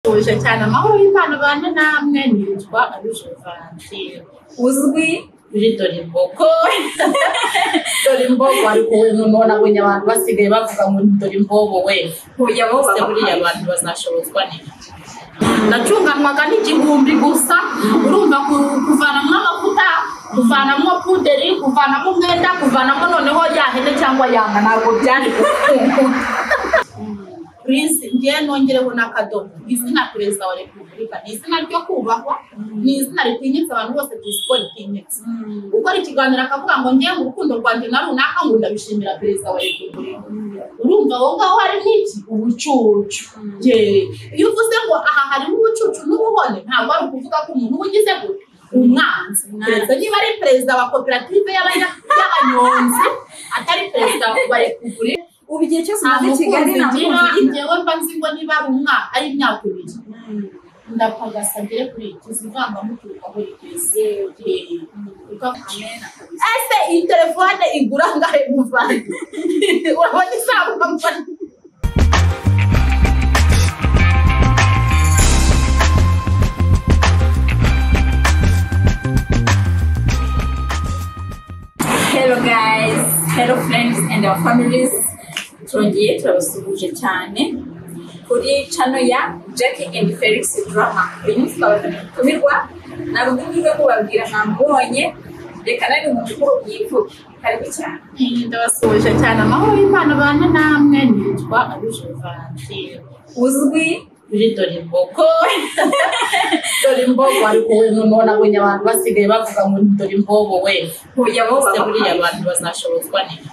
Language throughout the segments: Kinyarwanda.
tuje cyane amahoro y'Imana abane namwe nitwa Arujo Valentine uzwi muri Dorimboko Dorimbogo ariko we noneho nabonye abantu basigaye bavuga ngo ni Dorimbogo we kujya bose buriya abantu bazashobozwa neza nacunganwaga n'igihumbi gusa urumva ku- kuvanamo amavuta kuvanamo puderi kuvanamo umwenda kuvanamo noneho yahene cyangwa yanga ntabwo byari gukunda Prince ngiye nongereho n'akadomo izina perezida wa repubulika ni izina ryo kubahwa ni izina ritinyitse abantu bose tuzi ko ritinyitse gukora ikiganiro akavuga ngo ngewe mu rukundo rwanjye na runaka ngo ndabishimira perezida wa repubulika urumva aho ngaho harimo iki ubucucu Yee. iyo uvuze ngo aha harimo ubucucu n'ubuhone ntabwo ari ukuvuga ko umuntu uba ugize gutya umwanzi perezida niba ari perezida wa koperative y'abanya- y'abanyonzi atari perezida wa repubulika ubu igihe cyose nta umaze i mukunzi kigali nta ngira mukunzi ugira njyewe mba nzi ngo niba ari umwaka ari imyaka ibiri ndapagasa ngere kuri ikizi ivangamuturuka aho rigeze Yee. Ukavuga- ese iyi telefone igura ngahe muvandi urabona isabuka muvandi hello guys hello friends and our families turongeye turabasuhuje cyane kuri cano ya jackie and felix drama uyu munsi twabazanye gutumirwa ntabwo ndumirwe kubabwira ntamubonye reka nari umuntu ukuru byivuge karibu cyane ndabasuhuje cyane amahoro y'imana abane namwe nitwa arujo valentine uzwi muri dorimboko dorimboko ariko we noneho nabonye abantu basigaye bavuga ngo ni dorimboko we kujya mu bose buriya abantu bazashobozwa neza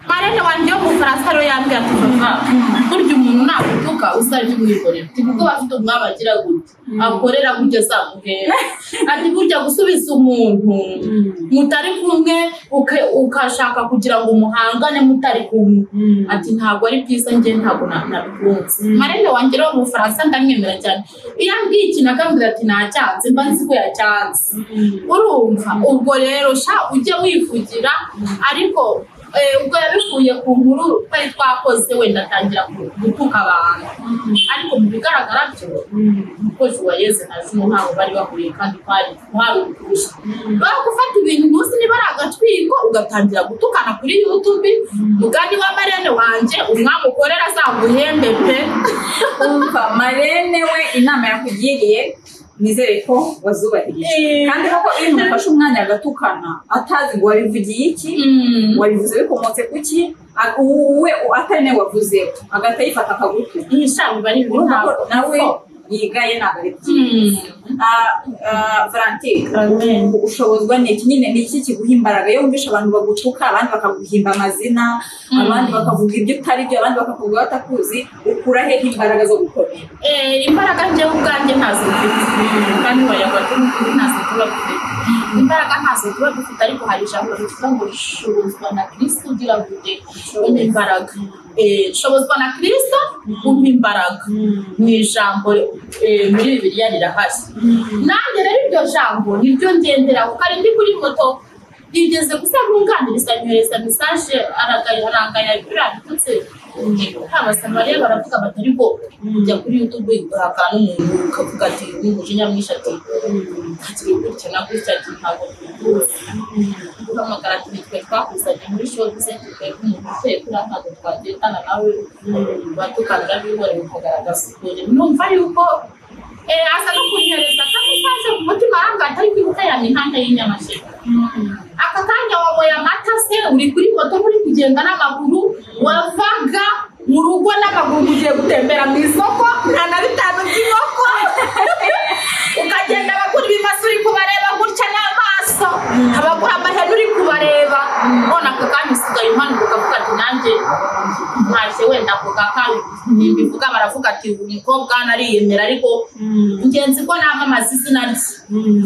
marene wanjye wo mu faransa rero yambwiye ati papa burya umuntu nagutuka uzari kumwikorera kuko bafite umwami agira gutya akorera kugeza mu hera ati burya gusubiza umuntu mutari kumwe uke- ukashaka kugira ngo muhangane mutari kumwe ati ntabwo ari byiza njye ntabwo na- nabikunze marene wanjye rero mu faransa ndamwemera cyane iyo ambwiye ikintu akambwira ati ntacyanze mba nzi ko yacyanze urumva ubwo rero sha ujye wivugira ariko eh, ubwo yabikuye ku nkuru twari twakoze wenda atangira gu- gutuka abantu ariko mu bigaragara byo umukozi wa yeze na juno ntabwo bari bahuriye kandi kwari kwari ukurusha bari gufata ibintu munsi niba ari agatwiko ugatangira gutukana kuri youtube mugani wa marene wanjye umwami ukorera azaguhembe pe umva marene we inama yakugiriye nizere ko wazubahirije kandi koko iyo umuntu afashe umwanya agatukana atazi ngo wabivugiye iki Mm. wabivuze bikomotse ku ki a- wowe atari nawe wavuzeho agahita yifata akagutuka iyi sha biba ari ibintu urumva ko ntabwo nawe yigaye ntabwo ari byiza Mm. Ah, ah, valentine Amen. ushobozwa ni iki nyine ni iki kiguha imbaraga iyo wumvisha abantu bagutuka abandi bakaguhimba amazina Mm. abandi bakavuga ibyo utari byo abandi bakakuvuga batakuzi ukura hehe imbaraga zo gukomera Eh, imbaraga njyewe ubwanjye ntazo mfite kandi wayabaga n'ukuri ntazo tuba dufite imbaraga ntazo tuba dufite ariko hari ijambo rivuga ngo shobozwa na kirisito ugira gute umpa imbaraga Eh, shobozwa na kirisito umpa imbaraga ni ijambo eh, muri bibiliya rirahari nanjye rero iryo jambo niryo ngenderaho kare ndi kuri moto rigeze gusa nkunganiriza nyohereza mesaje arangaya biriya bitutse haba samariya baravuga bati ariko ujya kuri youtube ugahaka n'umuntu ukavuga ati n'umujinya mwinshi ati hakiri gutya na gutya ati ntabwo tubihuza guhamagara ati nitwe twakuzanye muri shopuze twe umuntu uteye kuri aha ntabwo twagendana nawe batukanira bihore ukagaragaza ukuntu numva yuko Eh, aza no kunyohereza kandi utaje ku mutima arangaye atari kwibuka ya mihanda y'inyamasheke aka kanya waboye amata se uri kuri moto uri kugenda n'amaguru wavaga mu rugo n'amaguru ugiye gutembera mu isoko nta na bitanu by'inkoko ukagenda abagura ibimasa uri kubareba gutya n'amaso abagura amahene uri kubareba none aka kanya usigaye umanuka ukavuga ati nanjye ntaje wenda kuga kandi ntibivuga baravuga ati uyu mukobwa nariyemera ariko ingenzi ko namamaza izina rye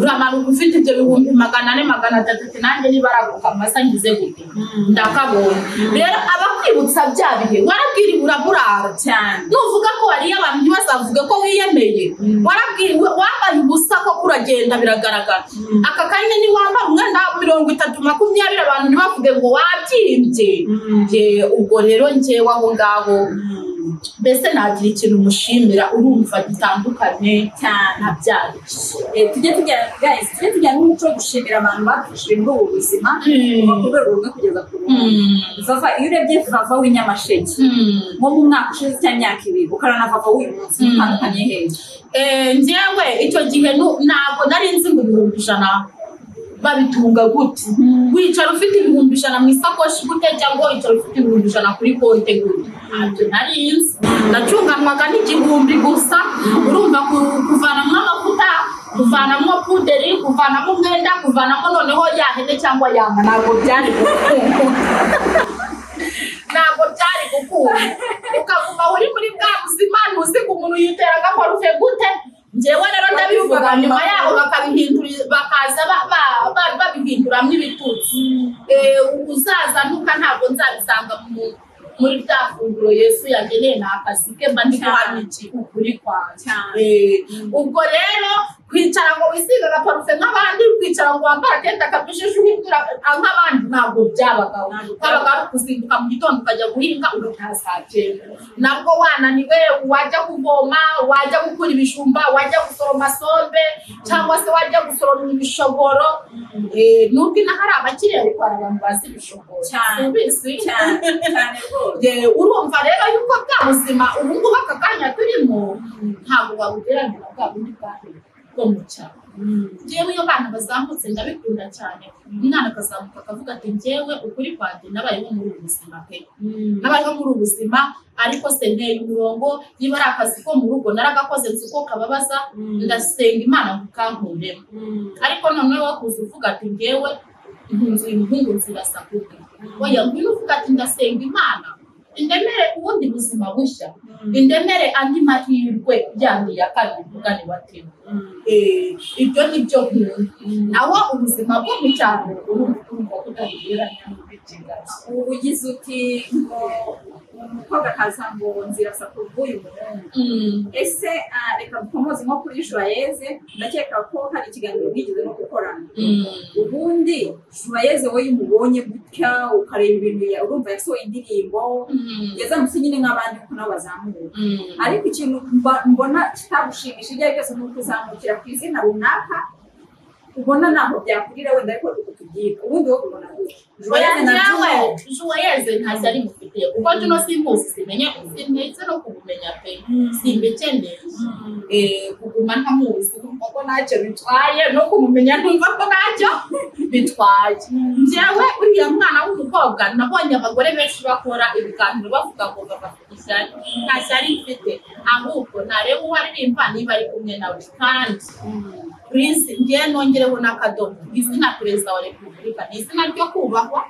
uramanuka ufite ibyo bihumbi magana ane magana atatu ati nanjye niba araguka amasa ngize gute ndakabonye rero abakwibutsa bya bihe warabwiriwe uraburara cyane nuvuga ko wariye abantu ntibazavuge ko wiyemeye warabwiriwe wambaye ubusa ko uragenda biragaragara aka kanya ni wambara umwenda wa mirongo itatu makumyabiri abantu ntibavuge ngo wabyimbye Ye, ubwo rero njyewe aho ngaho mbese nagira ikintu umushimira urumva gitandukanye cyane ntabyarishye Eh, tujye tujyana guys tujye tujyana n'umuco wo gushimira abantu bafashije muri ubu buzima Mm. kuva ku rwego rumwe kugeza ku rundi vava iyo urebye vava w'inyamasheke nko mu mwaka ushize cyangwa imyaka ibiri ukarana na vava w'uyu munsi Mm. utandukanye hehe njyewe icyo gihe nu- ntabwo nari nzi ngo ibihumbi ijana babitunga gute wicara ufite ibihumbi ijana mu isakoshi gute cyangwa wicara ufite ibihumbi ijana kuri konte gute ntabyo nari nzi nacunganwaga n'igihumbi gusa urumva ku- kuvanamo amavuta kuvanamo puderi kuvanamo umwenda kuvanamo noneho yahene cyangwa yanga ntabwo byari gukunda ntabwo byari gukunda ukaguma uri muri bwa buzima ntuziga umuntu yitera agaparufe gute njyewe rero ndabivuga nyuma yaho bakabihindura bakaza ba- ba- ba- babihinduramo ibitutsi Eh, uzazanuka ntabwo nzabisanga mu- muri bya funguro yesu yageneye ni akazi ke mba ndi guhamya iki ukuri kwanjye Cyane. Eh, ubwo rero kwicara ngo wisiga agaparufe nk'abandi kwicara ngo wambara akenda kabijije uhindura nk'abandi ntabwo byabagaho Ntabwo habaga ari ukuzinduka mu gitondo ukajya guhinga ugataha saa cyenda nabwo wananiwe wajya kuvoma wajya gukura ibijumba wajya gusoroma sombe cyangwa se wajya gusoroma ibishogoro Eh, nubwo inaha ari abakiriya ariko hari abantu bazi ibishogoro Cyane. ubizi cyane cyane rwose Eh, urumva rero yuko bwa buzima ubu ngubu aka kanya turimo ntabwo wabugereranya na bwa bundi bwahera bwo mu cyaro njyewe iyo abana bazamutse ndabikunda cyane umwana akazamuka akavuga ati njyewe ukuri kwanjye nabayeho muri ubu buzima pe nabayeho muri ubu buzima ariko se nteye umurongo niba ari akazi ko mu rugo naragakoze nzi ko kababaza ndasenga imana ngo kankuremo ariko noneho kuza uvuga ati ngewe impunzi impungu zirasakuka oya ngwino uvuga ati ndasenga imana indemere ubundi buzima bushya indemere andi mahirwe yandi ya kabiri mugani watewe Eh, ibyo ni byo nkunda naho ubuzima bwo mu cyaro urumva urumva ko utabigereranya n'ubw'ikigali ubu ugize uti ngo umukobwa akaza ngo nzirasa ku bw'uyu muhungu ese ah, reka dukomoze nko kuri joyeze ndakeka ko hari ikiganiro mwigeze no gukorana ubundi joyeze wowe iyo umubonye gutya ukareba ibintu ya- urumva yasohoye indirimbo ngeze munsi nyine nk'abandi kuko nabo bazamura ariko ikintu mba- mbona kitagushimishije ibyo ari byo byose ni ukuzamukira ku izina runaka ubona ntabwo byakurira wenda ariko uko tubyita ubundi wowe ubona gutya oya joyeze na njyewe juno joyeze ntazo ari mufitiye kuko juno simbuzi simenya sintetse no kumumenya pe simbikeneye Eh, kuguma ntamuzi kumva ko ntacyo bitwaye no kumumenya ntumva ko ntacyo bitwaye njyewe uriya mwana w'umukobwa nabonye abagore benshi bakora ibiganiro bavuga ngo bafite ishyari nta shyari mfite ahubwo ntareba uwo aririmba niba ari kumwe nawe kandi prince ngewe nongereho n'akadomo izina perezida wa repubulika ni izina ryo kubahwa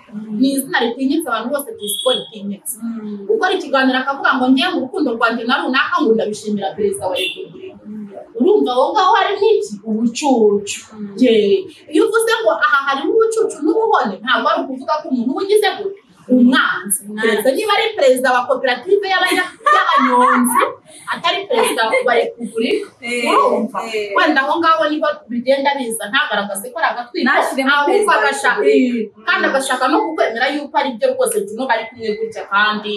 ni izina ritinyitse abantu bose tuzi ko ritinyitse gukora ikiganiro akavuga ngo ngewe mu rukundo rwanjye na runaka ngo ndabishimira perezida wa repubulika urumva aho ngaho hari n'iki ubucucu Yee. iyo uvuze ngo aha harimo ubucucu n'ubuhone ntabwo ari ukuvuga ko umuntu uba ugize gutya umwanzi perezida niba ari perezida wa koperative y'abanya- y'abanyonzi atari perezida wa repubulika urumva wenda aho ngaho niho bigenda biza ntagaragaze ko ari agatwiko Nashyiremo ahubwo perezida agashaka Repubulika. kandi agashaka no kukwemera yuko ari byo rwose tuno bari kumwe gutya kandi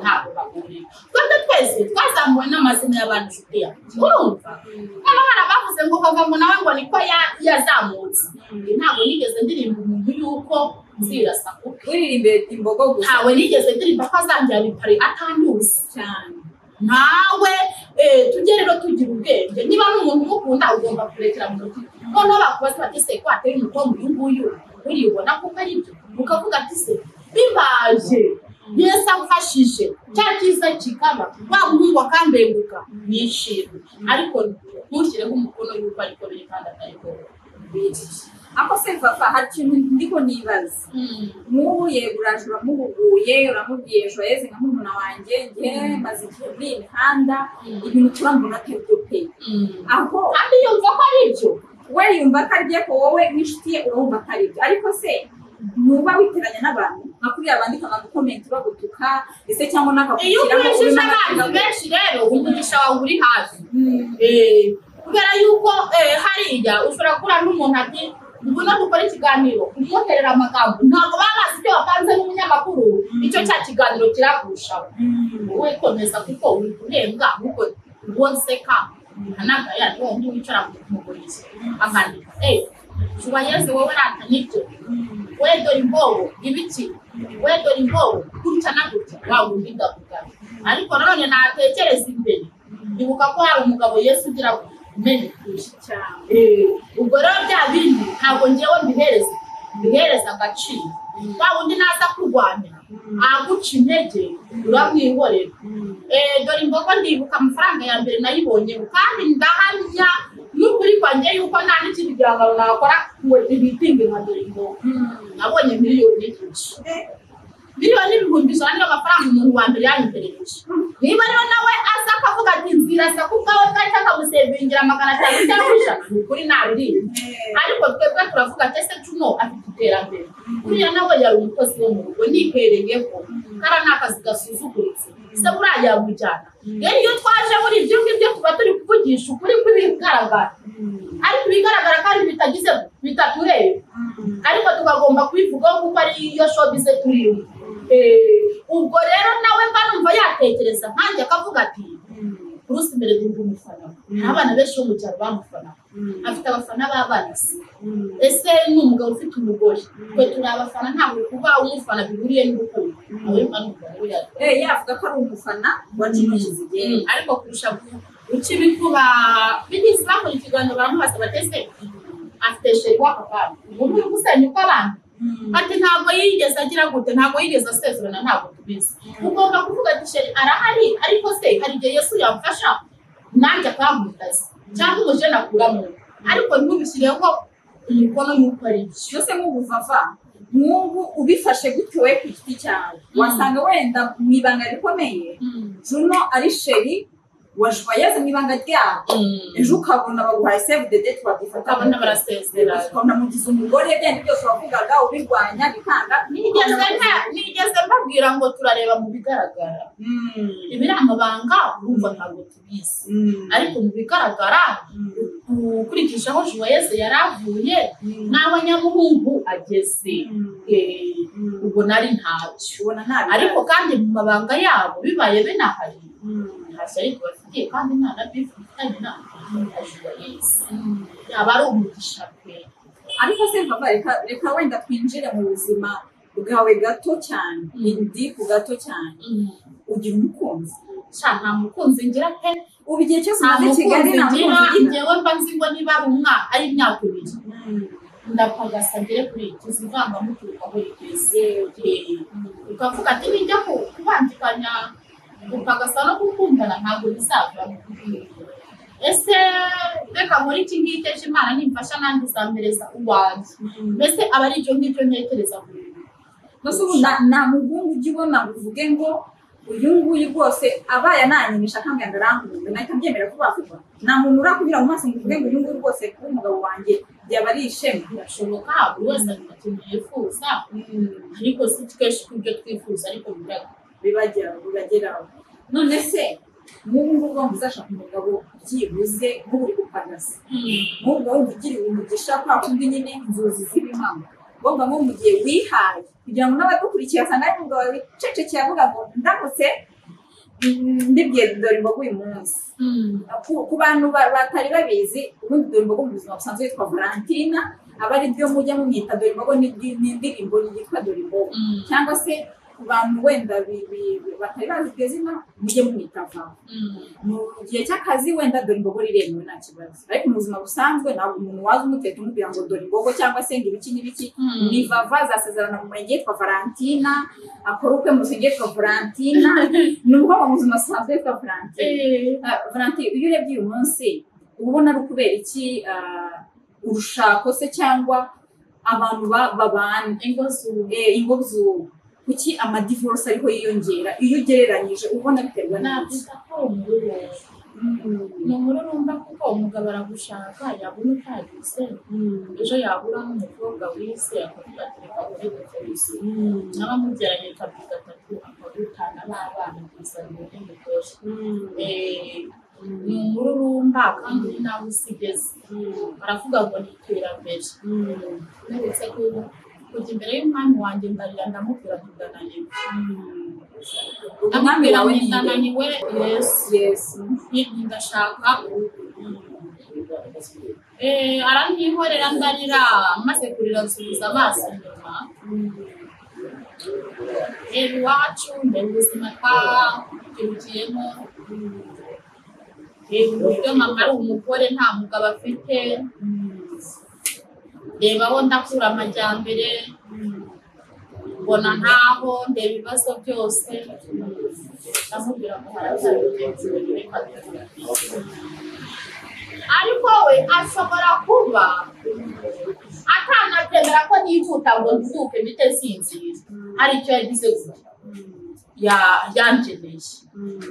ntabwo bahurira twebwe twese twazamuwe n'amazina y'abantu inshuti yacu urumva hano hari abavuze ngo kavamo nawe ngo niko ya- yazamutse ntabwo nigeze ndirimba umuntu yuko nzirasa kuko uririmbe imbogo gusa ntawe nigeze ndirimba ko azangira ipari atanduza cyane ntawe eh, tujye rero tugira ubwenge niba ni umuntu umukunda ugomba kurekera mu rugo noneho bakubaza bati se ko hateye umugongo uyu nguyu uribona kuko ari byo ukavuga ati se bibaje yesu amfashije cya cyiza kikaba wa muhungu akambenguka nishimye ariko ntushyireho umukono yuko ariko biri kandi atariko ako se papa hari ikintu ndiko nibaza nk'ubu yego uraje uramuhuguye uramubwiye joyeze nka murumuna wanjye njye maze igihe muri iyi mihanda ibintu turambona atari byo pe aho kandi yumva ko ari byo we yumva ko ari byo ariko wowe n'inshuti ye urumva ko ari byo ariko se nuba witeranya n'abantu nka kuriya bandika amakomenti bagutuka ese cyangwa iyo n'akakugiraho ukurikije abantu benshi rero umugisha wawe uri hafi Eh, kubera yuko eh, hariya ushobora kubura n'umuntu ati dukunda gukora ikiganiro kuryoherera amagambo ntabwo bamaze ibyo wapanze nk'umunyamakuru icyo cya kiganiro kiragushaho wowe komeza kuko uri kurenga ahubwo wonseka ntanagaya niwo wundi wicara mu kumuguriye akandika eee shuba yezu wowe rata nibyo we dore imbobo ibiki we dore imbobo gutya na gutya waba undi ndakugana ariko nanone natekereza imbere ibuka ko hari umugabo yesu ugira ngo umenye kurusha cyane ubwo rero bya bindi ntabwo ngewe mbihereza mbihereza agaciro wa wundi naza kurwanira aguca intege uramwihorera Eh, dore imbogo ndibuka amafaranga ya mbere nayibonyeho kandi ndahamya n'ukuri kwanjye yuko nta n'ikindi gihangano nakora ngo ibitinge nka dore imbogo nabonye miliyoni ebyiri miliyoni ibihumbi ijana niyo mafaranga umuntu wa mbere yanyoherereje niba rero nawe aza akavuga ati nzira saku ubwawe bwacyo akagusevingira magana atanu cyangwa ijana ni ukuri nabiriye ariko twebwe turavuga ati ese cuno afite iterambere kuriya nawe yari umukozi wo mu rugo nihereyeho kariya ni akazi gasuzuguritse se buriya yamujyana rero iyo twaje muri ibyo ngibyo tuba turi kuvugisha ukuri kw'ibigaragara ariko ibigaragara kandi bitagize bitatureba ariko tukagomba kubivugaho kuko ariyo shobize turimo Eh, ubwo rero nawe mba numva yatekereza nkanjye akavuga ati bruce mbere duhuje umufana nta bana benshi bo mu cyaro bamufana afite abafana b'abana se ese ni umugabo ufite umugore twe turi abafana ntabwo kuba umufana bihuriye n'urukundo nawe mba numva rero yari yavuga ko ari umufana wa kino kizigere ariko kurusha gu- guca ibikuba bigisi bakora ikiganiro baramubaza bateze afite sheri w'aka kana ubu uri gusenya uko abana ati ntabwo yigeze agira gute ntabwo yigeze asezerana ntabwo tubizi ugomba kuvuga ati sheri arahari ariko se hari igihe yesu yamfasha nanjye akankutaza cyangwa umuje nakuramo ariko ntubishyireho umukono y'uko ari byo byose nk'ubuvava nk'ubu ubifashe gutyo we ku giti cyawe wasanga wenda mu ibanga rikomeye juno ari sheri wajubayeze mu ibanga ryabo ejo ukabona baguhaye save the date wabyifata ukabona barasezerana ukamugiza umugore byandi byose wavugaga ubirwanya bikanga nigeze nta- nigeze mbabwira ngo turareba mu bigaragara ibiramabanga urumva ntabwo tubizi ariko mu bigaragara ukurikijeho juwayeze yari avuye n'aho nyamuhungu ageze Eh, ubwo nari ntabyo ubona nabi ariko kandi mu mabanga yabo bibaye binahari ntashya ariko bafitiye kandi nta na bifu bifitanye na na juwayeze yaba ari umugisha pe ariko se papa reka reka wenda twinjire mu buzima bwawe gato cyane Mm. ndi ku gato cyane ugira umukunzi sha nta mukunzi ngira pe ubu igihe cyose nta umaze i kigali mukunzi ngira nta mukunzi ugira njyewe mba nzi ngo niba ari umwaka ari imyaka ibiri ndapagasa ngere kuri iki zivanga muturuka aho rigeze Eh, ukavuga ati nijya ku- kubangikanya gupagasa no gukundana ntabwo bizava ese reka muri iki ngiki ejo imana nimfasha nanjye izampereza uwanjye mbese aba ari icyo ngicyo ntekereza buri gihe. mbese ubu nta nta muhungu ujya ubona ngo uvuge ngo uyu nguyu rwose abaye ananyimisha akambwira ngo arankunze nahita mbyemera vuba vuba nta muntu urakubwira mu maso ngo uvuge ngo uyu nguyu rwose kuba umugabo wanjye byaba ari ishema birashoboka buri wese agira ikintu yifuza ariko si twese kubyo twifuza ariko biraga bibagera bibageraho none se nk'ubu ngubu wumva uzashaka umugabo byibuze nk'ubu uri gupagasa nk'ubwo wumva ugiriwe umugisha kwa kundi nyine inzozi z'ibihango ngomba nko mu gihe wihaye kugira ngo n'abagukurikiye basanga ari umugabo wicecekeye avuga ngo ndamutse mm, mbibwiye dore imboga uyu munsi ku ku bantu ba- batari babizi ubundi dore imbogo mu buzima busanzwe yitwa valentina aba ari byo mujya mumwita dore imbogo ni ni- ni indirimbo yitwa dore imbogo cyangwa se ku bantu wenda bi- bi- bi- batari bazi iryo zina mujye mumwita vava mu gihe cy'akazi wenda dore imbogo riremewe nta kibazo ariko mu buzima busanzwe ntabwo umuntu waza umuteta umubwira ngo dore imbogo cyangwa se ngo ibiki n'ibiki ni vava azasezerana mu murenge yitwa valentina akora ubukwe mu murenge yitwa valentina ni umukobwa mu buzima busanzwe yitwa valentina Ah, Valentin iyo urebye uyu munsi uba ubona ari ukubera iki ah, urushako se cyangwa abantu ba- babana ingo zubu Eh, ingo z'ubu kuki amadivorce ariho yiyongera iyo ugereranyije uba ubona biterwa n'iki navuga ko umururumba ni umururumba kuko umugabo aragushaka yabona utagize ejo yabura n'umukobwa wize akavuga ati reka uri gukoresha naba mugeranye kabiri gatatu akagutana n'abana kuzanira n'umugore ni umururumba kandi uri nawe usigeze baravuga ngo ni iterambere neretse ko kujya imbere y'umwami wanjye ndarira ndamubwira nti ndananiwe umwami ndamubwira wawe nti ni nde ndananiwe yesu yesu nti ndashaka urugo Eh, aranyihorera ndarira maze kurira nsubiza amaso inyuma reba iwacu mbere ubuzima twabyirukiyemo reba uburyo mama ari umugore nta mugabo afite reba aho ndakura amajyambere mbona ntaho ndeba ibibazo byose ndamubwira ngo haracyari mugenzi we reka tubiganire." ariko we ashobora kuba atanatemera ko nihuta ngo nduke mpite nsinzira hari icyo yagize gusa Ya- yangeneye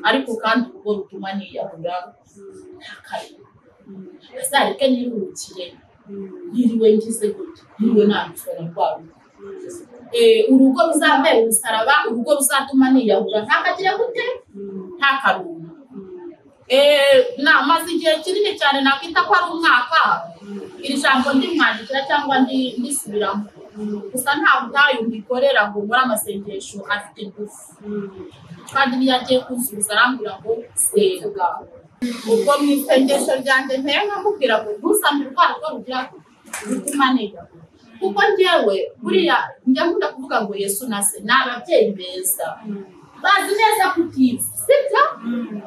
ariko kandi urwo rutuma niyahura ntakare azareke niruhukire yiriwe ngize gutya yiriwe nandishora rwabo urugo ruzambera umusaraba urugo ruzatuma niyahura ntakagire gute ntakaruma Eh, namaze igihe kinini cyane nakwita ko ari umwaka iri jambo ndimwandikira cyangwa ndi- ndisubiramo gusa nta butayu mbikorera ngo muri amasengesho afite ingufu kandi niyo agiye kuzuza arambwira ngo senga ubwo mu isengesho ryanjye nteye nkamubwira ngo ntuzambe urwa rugo rugira rutuma niga kuko njyewe buriya njya nkunda kuvuga ngo yesu na se ni ababyeyi beza bazi neza kutiza sibyo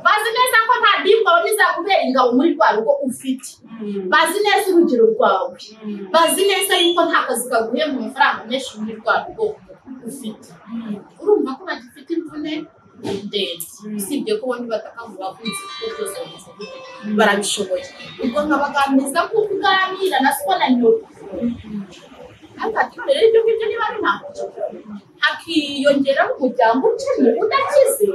bazi neza ko nta dimba bizakubera ingabo muri rwa rugo ufite bazi neza urugero rwawe bazi neza yuko nta kazi kaguhemba amafaranga menshi muri rwa rugo ufite urumva ko bagifite imvune ndende usibye ko bombi batakavuga kunze kuko byose bamaze gukora. barabishoboye ubwo nkabaganiriza ko kuganira na siko na nyoko akaturere ibyo ngibyo niba ari nta hakiyongeraho umuryango ukennye udakize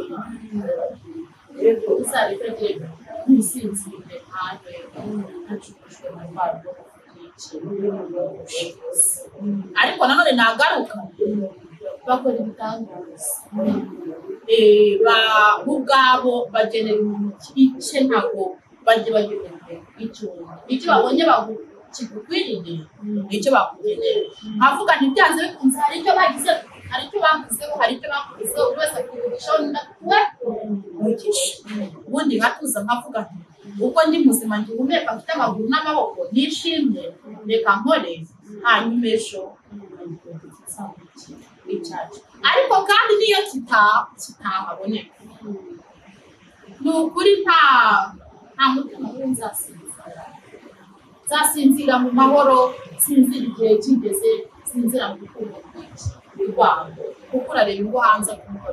uzareka rero ntusinzire ntabe ntacukushwe na rwa rugo n'ubushobozi. ariko nanone nagaruka bakora ibitangaza Eh, ba- bo ubwabo bagenera umuntu igice ntabwo bajya bagenera icyo icyo babonye bagu- kigukwiriye nicyo bakugenera nkavuga ntibyanze bikunze hari icyo bagize hari icyo bakozeho hari icyo bakozeho buri wese akuvugishaho ndakuwe umugisha ubundi nkatuza nkavuga nti uko ndi muzima ngihumeka mfite amaguru n'amaboko nishimye reka nkore hanyuma ejo icyacu ariko kandi n'iyo kita- kitahaboneka ni ukuri nta nta mutima wumva nzasinzira nzasinzira mu mahoro sinzira igihe kigeze sinzira mu rukundo rwinshi rwabo kuko urareba ingo hanze kumva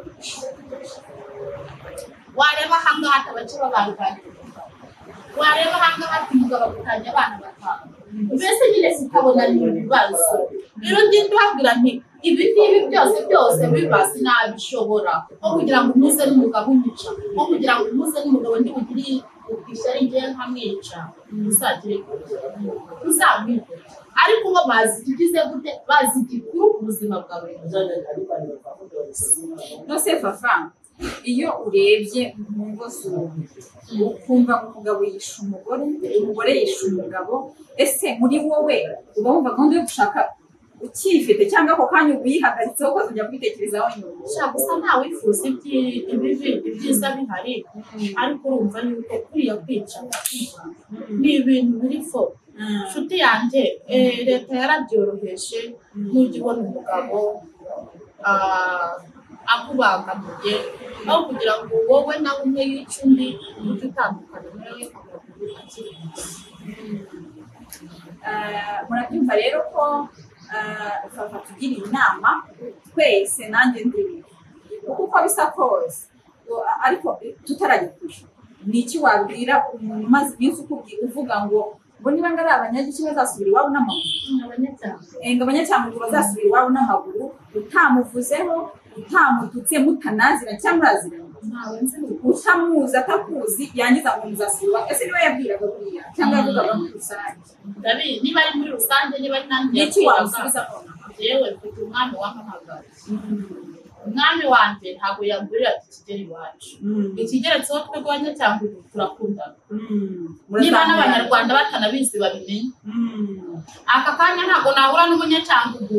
wareba ahangaha atabakeba baganira wareba ahangaha ati umugabo akutanya abana batanu mbese nyine sitabona ni ibibazo rero ngenda ubabwira nti ibi ngibi byose byose biba sinabishobora nko kugira ngo umuze n'umugabo unyica nko kugira ngo umuze n'umugabo ntibugire ishyari ngewe nkamwica ntuzagire ntuzamwigure ariko bo bazi ikigize gute bazi igikuru ku buzima bwa buri munsi nose fafa iyo urebye mu ngo z'ubu ukumva umugabo yishe umugore umugore yishe umugabo ese muri wowe uba wumva gahunda yo gushaka ukiyifite cyangwa ako kanya uba uyihagaritseho ukazajya kwitekerezaho nyuma gushaka gusa ntawe wifuza ibyi- ibibi ibyiza bihari ariko urumva yuko kuriya kwica ni ibintu biri fo inshuti yanjye eh, leta yarabyoroheje nujya ubona umugabo ah, akubangamiye aho kugira ngo wowe nawe umwe yice undi ujye utandukana nawe akaguru akiri muto. Ah, murabyumva rero ko fafa tugira inama twese nanjye ndimi kuko uko bisa kose ngo- ariko tutarajya kure ni iki wabwira umuntu umaze iminsi ukubwi uvuga ngo ngo niba ngo ari abanyagiki bazasubira iwabo n'amaguru abanyabyaha ngo abanyacyambwe bazasubira iwabo n'amaguru utamuvuzeho utamututse mutanazira cyangwa muraziranye ntawe nzi utamuzi atakuzi yangiza ngo muzasubira iwabo. ese niba yabwiraga buriya cyangwa yavugaga muri rusange ndabizi niba ari muri rusange niba ari nanjye ni iki yakwiraga. wamusubiza yewe mfite umwami wampamagaye umwami wanjye ntabwo yagurira ati kigere iwacu ikigeretseho twegwanya cyangwa ubu turakundana niba n'abanyarwanda batanabizi babimenye aka kanya ntabwo nahura n'umunyacangugu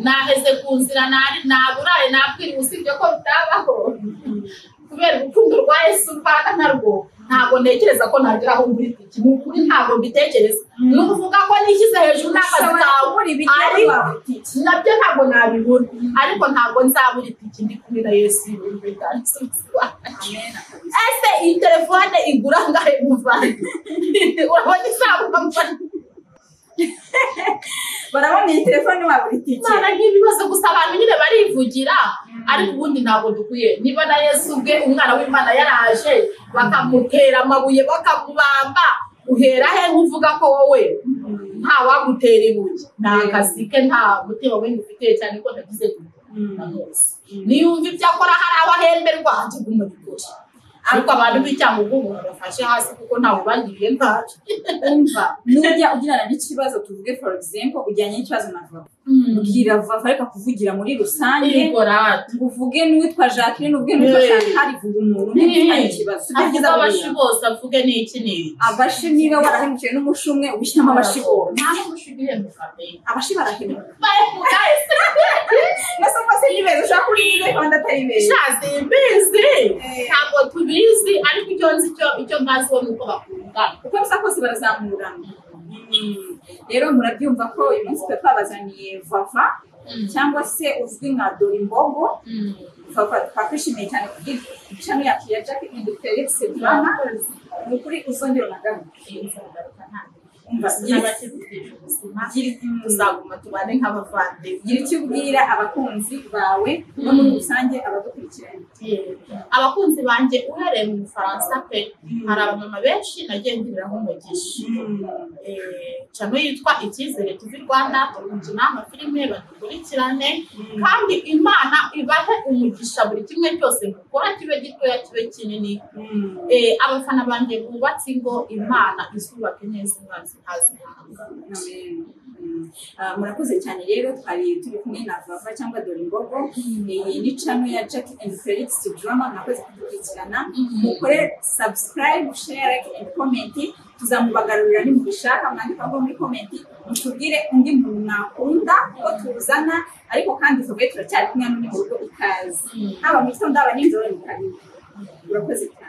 naheze ku nzira nari naburaye nakwiriwe usibye ko bitabaho kubera urukundo rwa yesu mbana narwo ntabwo ntekereza ko nagera aho muri iki ni ukuri ntabwo mbitekereza ni ukuvuga ko nishyize hejuru n'akazi kawe ariko nabyo ntabwo nabibura ariko ntabwo nzabura itike ndi kumwe na yesu ibintu bitansubiza ese iyi telefone igura angahe muvanye urabona isabuka muvanye barabona iyi telefone wabura itike imana nk'ibibazo gusa abantu nyine barivugira ariko ubundi ntabwo dukwiye niba na yesu ubwe umwana w'imana yaraje bakamutera amabuye bakamubamba uhera he nk'uvuga ko wowe nta wagutera ibuye nta kazi ke nta mutima we ufite cyane ko nagize na rwose niyumva ibyo akora hari aho ahemberwa atuguma bikora ariko abantu b'icyangugu umuntu bafashe hasi kuko ntawe bagiriye nabi umva nujya ugirana n'ikibazo tuvuge for example ujyanye n'ikibazo na vava ubwira vava ariko kuvugira muri rusange igorade ngo uvuge n'uwitwa jacqueline ubwe n'uwitwa Yeah. chantal vuga umuntu umwe ufite ikibazo sibyo avuga byiza abashi buriya bose avuge n'iki n'iki abashi niba warahemukiwe n'umushi umwe ubishyiramo abashi bose nta n'umushi ugihemuka mbere abashi barahemuka bahemuka ese mbese rwose ni beza ushobora kuba uri muri rwanda atari beza shazi mbizi Eh. ntabwo tubizi ariko icyo nzi cyo icyo mbaziho ni uko bakundana uko bisa kose barazamurana rero murabyumva ko uyu munsi twe twabazaniye vava cyangwa se uzwi nka dorimbogo vava tukaba twishimiye cyane kubw'ishami yacu ya jack and felix drama ni ukuri uzongera unagaruka umva gira gira- tuzaguma tubane nk'abavandimwe gira icyo ubwira abakunzi bawe no muri rusange abadukurikiranye abakunzi banjye uhereye mu bufaransa pe hari abamama benshi nagiye ngiriraho umugisha Eh, cano yitwa icyizere tuvi rwanda turi gukina amafilime badukurikirane kandi imana ibahe umugisha buri kimwe cyose mukora kibe gitoya kibe kinini Eh, abafana banjye bubatse ingo imana izubake neza umwanzi ntazi Amen. Mm. Ah, murakoze cyane rero twari turi kumwe na vava cyangwa dorimbogo iyi ni cano ya jack and felix drama mwakoze kudukurikirana mukore subscribe share like and comment tuzamubagarurira nimubishaka mwandika ngo muri comment mutubwire undi muntu mwakunda ko tuzana ariko kandi tuvuge turacyari kumwe n'undi mu rugo ikaze haba mu gitondo haba nijoro ni kabiri murakoze cyane